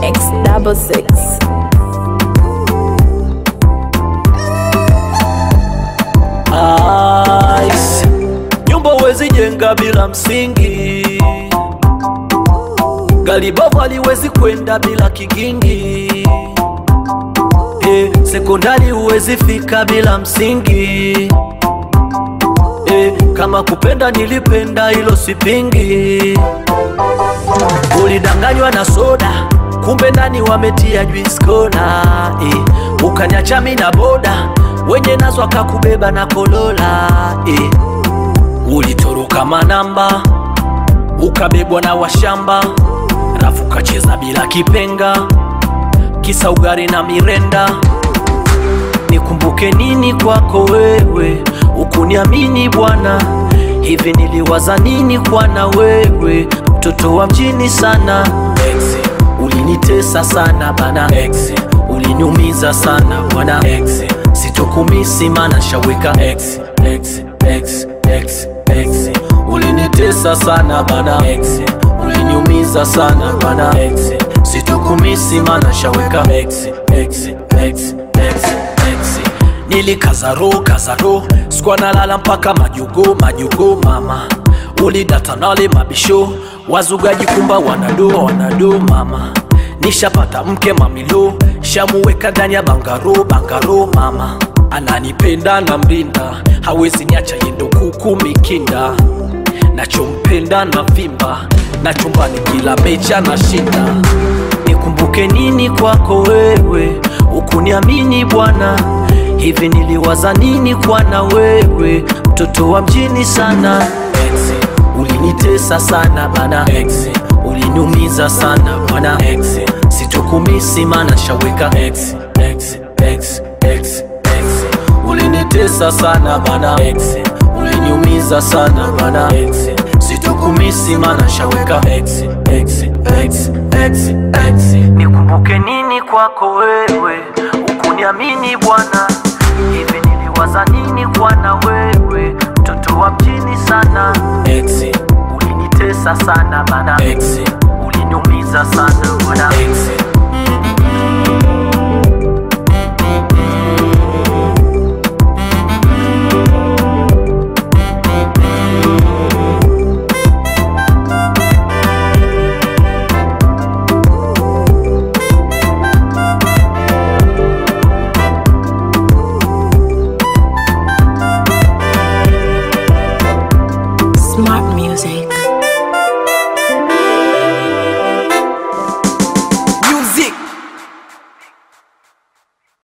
X double six. Ice. Nyumba huwezi jenga bila msingi, gari bovu haliwezi kwenda bila kigingi. Eh, sekondari huwezi fika bila msingi. Eh, kama kupenda nilipenda, hilo sipingi. Ulidanganywa na soda, kumbe ndani wametia juice cola. Eh, ukaniacha mimi na boda, wenye nazo akakubeba na kolola. Eh, ulitoroka manamba, ukabebwa na washamba, rafu kacheza bila kipenga, kisa ugari na mirenda. Nikumbuke nini kwako wewe, ukuniamini bwana, hivi niliwaza nini kwana wewe, mtoto wa mjini sana. Ex, ulinitesa sana bana, Ex, uliniumiza sana bwana, Ex, sitokumisi mana shaweka Ex, Ex, Ex, Ex, Ex, ulinitesa sana bana, Ex, uliniumiza sana bana, Ex, sitokumisi mana shaweka Ex, Ex, Ex, Ex, Ex. Nilikazaro kazaro skwa nalala mpaka majugo majugo mama ulidata nale mabisho wazugaji kumba wanado wanado mama nishapata mke mamilo shamuweka ndani ya bangaro bangaro mama ananipenda na mrinda hawezi niacha yendo kuku mikinda nachompenda na vimba na chumbani kila mecha na shinda nikumbuke nini kwako wewe ukuniamini bwana hivi niliwaza nini kwana wewe mtoto wa mjini sana Ex, ulinitesa sana bana Ex, uliniumiza sana bwana Ex, sitokumisi mana shaweka Ex, Ex, Ex, Ex, Ex, ulinitesa sana bana Ex, uliniumiza sana bana Ex, sitokumisi mana shaweka Ex, Ex, Ex, Ex, Ex. Nikumbuke nini kwako wewe ukuniamini bwana hivi niliwaza nini kwana wewe mtoto wa mjini sana Ex, ulinitesa sana bana Ex, uliniumiza sana bwana Ex. Smart music.